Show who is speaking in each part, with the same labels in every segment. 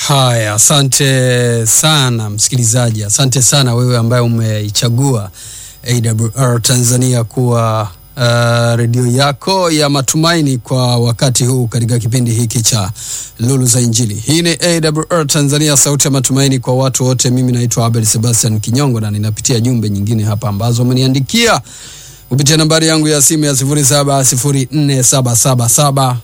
Speaker 1: Haya, asante sana msikilizaji, asante sana wewe ambaye umeichagua AWR Tanzania kuwa uh, redio yako ya matumaini kwa wakati huu katika kipindi hiki cha Lulu za Injili. Hii ni AWR Tanzania, sauti ya matumaini kwa watu wote. Mimi naitwa Abel Sebastian Kinyongo na ninapitia jumbe nyingine hapa ambazo umeniandikia kupitia nambari yangu ya simu ya 0704777888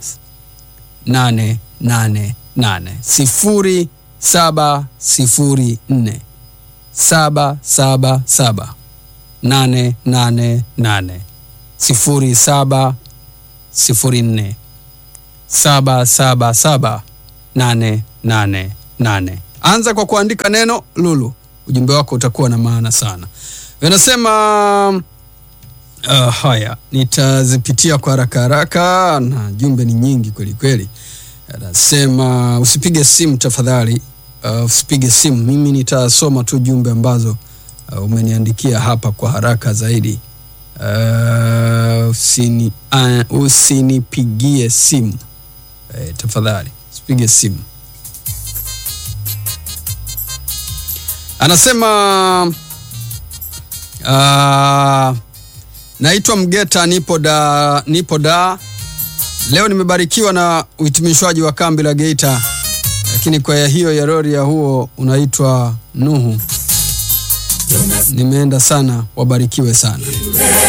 Speaker 1: sifuri saba sifuri nne saba saba saba nane nane nane sifuri saba sifuri nne saba saba saba nane nane nane. Anza kwa kuandika neno Lulu, ujumbe wako utakuwa na maana sana. Vinasema uh, haya nitazipitia kwa haraka haraka, na jumbe ni nyingi kweli kweli. Anasema usipige simu tafadhali, uh, usipige simu. Mimi nitasoma tu jumbe ambazo uh, umeniandikia hapa kwa haraka zaidi. Uh, usini, uh, usinipigie simu eh, tafadhali usipige simu. Anasema uh, naitwa Mgeta, nipo da, nipo da Leo nimebarikiwa na uhitimishwaji wa kambi la Geita, lakini kwaya hiyo ya rori ya huo unaitwa Nuhu. Nimeenda sana, wabarikiwe sana.